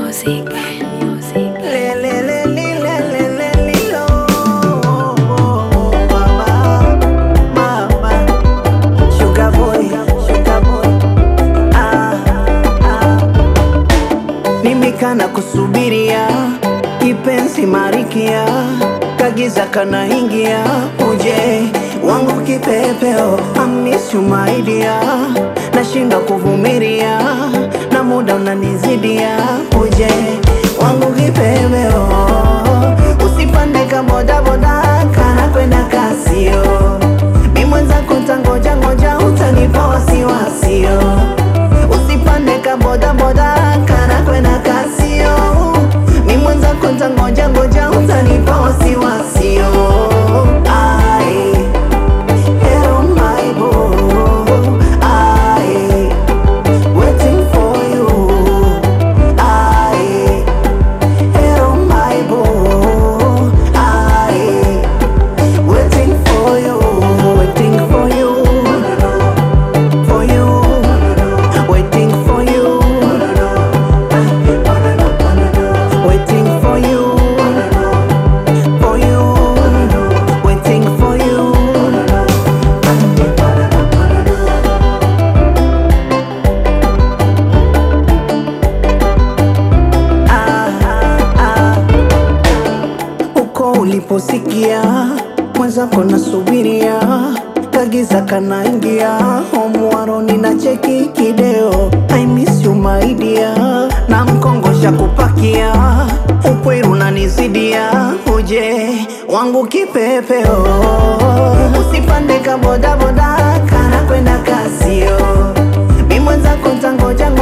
Music. Music. Le, le, le, li, le, le, le, li, lo. Mama, mama. Sugar boy, sugar boy. Ah, ah. Nimekana kusubiria kipenzi marikia kagiza kana ingia uje wangu kipepeo amisu maidia nashinda kuvumilia na muda unanizidia uje wangu kipepeo usipande kabodaboda kana kwenda kasio mi mwenzako tangoja ngoja utanipa wasiwasio usipande kabodaboda kana kwenda kasio mi mwenzako tangoja ngoja utanipa wasiwasio Ai, hello my boo. Ai, waiting for you. Ai, hello my boo. Ai, waiting for you, waiting for you, for you, waiting for you, waiting for you, for you, waiting for you. Ah, ah, ah. uko uliposikia mwenzako nasubiria kagiza kanaingia homwaroni na cheki kideo I miss you my dear na mkongosha kupakia upwiru nanizidia uje wangu kipepeo usipande kabodaboda kana kwenda kasio mi mwenzako tangoja